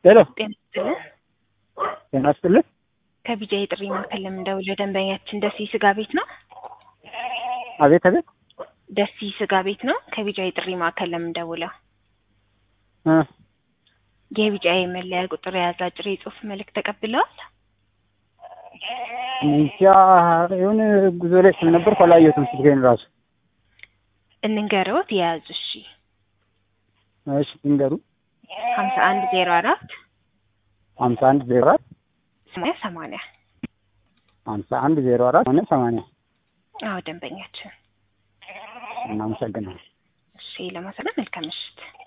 ሄሎ ጤና ይስጥልን። ጤና ይስጥልን። ከቢጃ የጥሪ ማዕከል ለምንደውለው ደንበኛችን ደሲ ስጋ ቤት ነው። አቤት አቤት ደሲ ስጋ ቤት ነው። ከቢጃ የጥሪ ማዕከል ለምንደውለው እ የቢጃ የመለያ ቁጥር የያዘ አጭር የጽሁፍ መልእክት ተቀብለዋል። እንጃ የሆነ ጉዞ ላይ ስለነበርኩ አላየሁትም ስልኬን ራሱ። እንንገረውት የያዙ እሺ እሺ ንገሩ። ሀምሳ አንድ ዜሮ አራት ሀምሳ አንድ ዜሮ አራት ሰማንያ ሰማንያ ሀምሳ አንድ ዜሮ አራት ሆነ ሰማንያ አዎ ደንበኛችን እናመሰግናለን። እሺ ለማሰለም መልካም ምሽት